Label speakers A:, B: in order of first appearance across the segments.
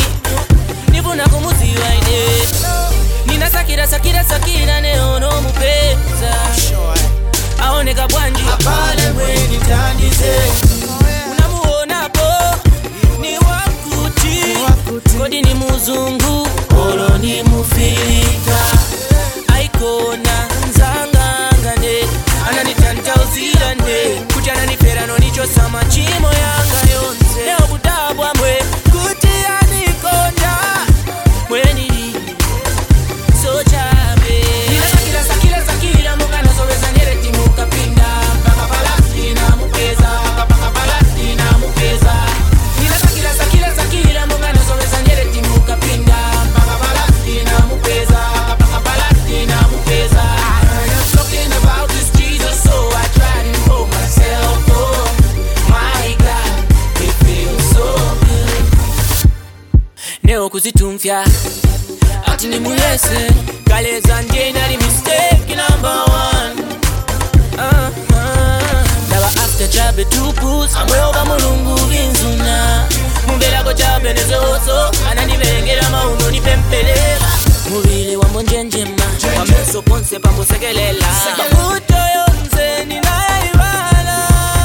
A: nifuna kumuziwa ine ninasakira sakira sakira neono mupeza aoneka bwanji
B: pale mweni tandize
A: unamuonapo ni wakuti kodi ni muzungu olo ni mufirika aikona nzangangane ananitantauzirane kuti ananifera nonichosa machimo yanga yonse neokudabwa mwe kuti anikonda mwenili sochabe ninasakira sakira sakira mukanasoveza nyereti mukapinda mpaka palastina mupeza mpaka palastina mupeza ninasakira sakira sakira mukanasoveza nyereti mukapinda mpaka palastina mupeza mpaka palastina mupeza I heard them talking about this Jesus so I tried it for myself oh my God it feels so good neo kuzitumfya ati ni muyese kaleza ndienali mistake number one uh, uh. ndaba after chabe tupus amweoba mulungu vinzuna mumberako chabe nezoso anandivengera mauno nipempelera muvili wambo njenjema pameso ponse pambosekelela mavuto yonse ninayaivala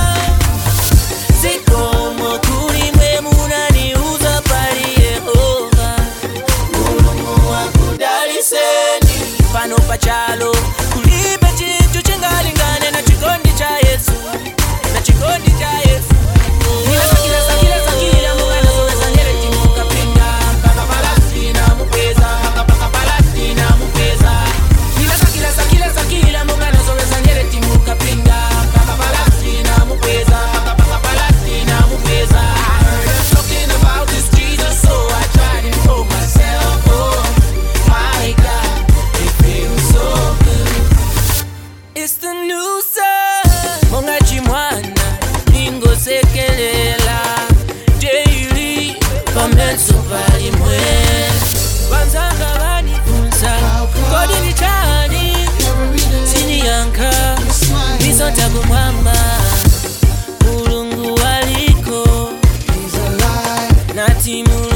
A: sikomo kuli mwe munaniuza pali yehova mulungu wakudaliseni pano pachalo kulibe chinthu chingalingane na chikondi cha yesu na chikondi cha yesu Ninasakira, sakira, sakira, mukanasoweza nyereti mukapinda, mpaka Palestina mupeza, mpaka Palestina mupeza. Ninasakira, sakira, sakira, mukanasoweza nyereti mukapinda, mpaka Palestina mupeza, mpaka Palestina mupeza. I heard them talking about this Jesus, so I tried it for myself. Oh, my God, it feels so good. It's the new sun. Monga chimwana ingosekelela daily pamenso palimwe vanzanga vanifunza kodi ni chani siniyanka nisonta kumwamba mulungu waliko nati mulungu